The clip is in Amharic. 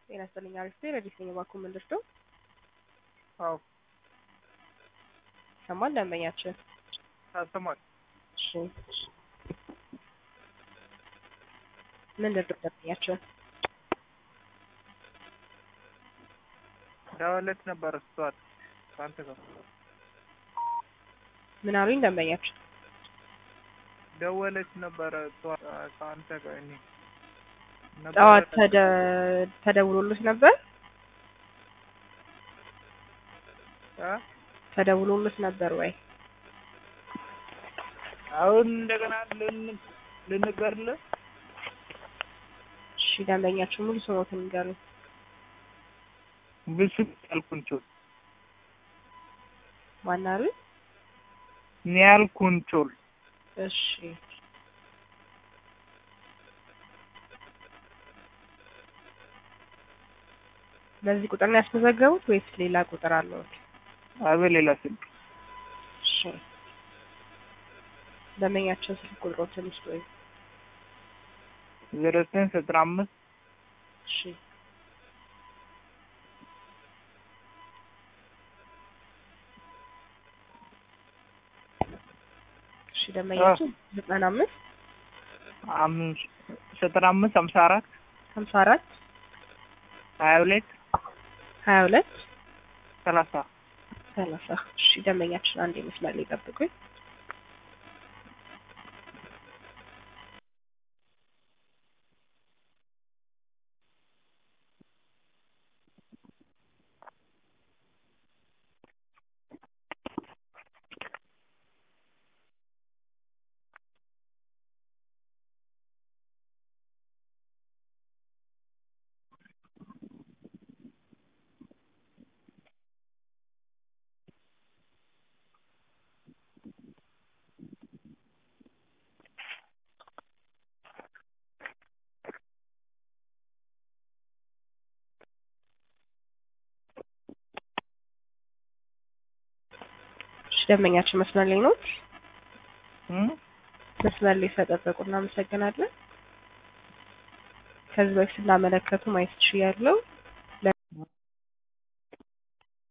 ጤና ይስጥልኝ። አሪፍ ነኝ። ረዲስ ነኝ። እባክዎ ምን ልርዳው? አዎ ይሰማል ደንበኛችን? አሰማል። እሺ ምን ልርዳው ደንበኛችን? ደወለች ነበር እሷት ከአንተ ጋር ምን አሉኝ ደንበኛችን? ደወለች ነበረ እሷ ከአንተ ጋር እኔ ጠዋት ተደ- ተደውሎልሽ ነበር? እ? ተደውሎልሽ ነበር ወይ? አሁን እንደገና ልን ልንገርልህ እሺ ደንበኛችን ሙሉ ስሞትን ንገሩኝ። ብሱ ያልኩንቾል ማን አሉኝ? ኒያል ኩንቾል እሺ በዚህ ቁጥር ነው ያስመዘገቡት ወይስ ሌላ ቁጥር አለዎት? አበ ሌላ ስልክ እሺ ደንበኛችን ስልክ ቁጥሮትን ይስጡ ወይ? ዜሮ ዘጠኝ ዘጠና አምስት እሺ እሺ ደንበኛችን ዘጠና አምስት አምስት ዘጠና አምስት ሀምሳ አራት ሀምሳ አራት ሀያ ሁለት ሀያ ሁለት ሰላሳ ሰላሳ እሺ ደንበኛችን አንድ መስመር ላይ ጠብቁኝ። እሺ ደንበኛችን መስመር ላይ ነው? እም? መስመር ላይ ስለጠበቁ እናመሰግናለን። ከዚህ በፊት ስናመለከቱ ማየት ትችያለሁ።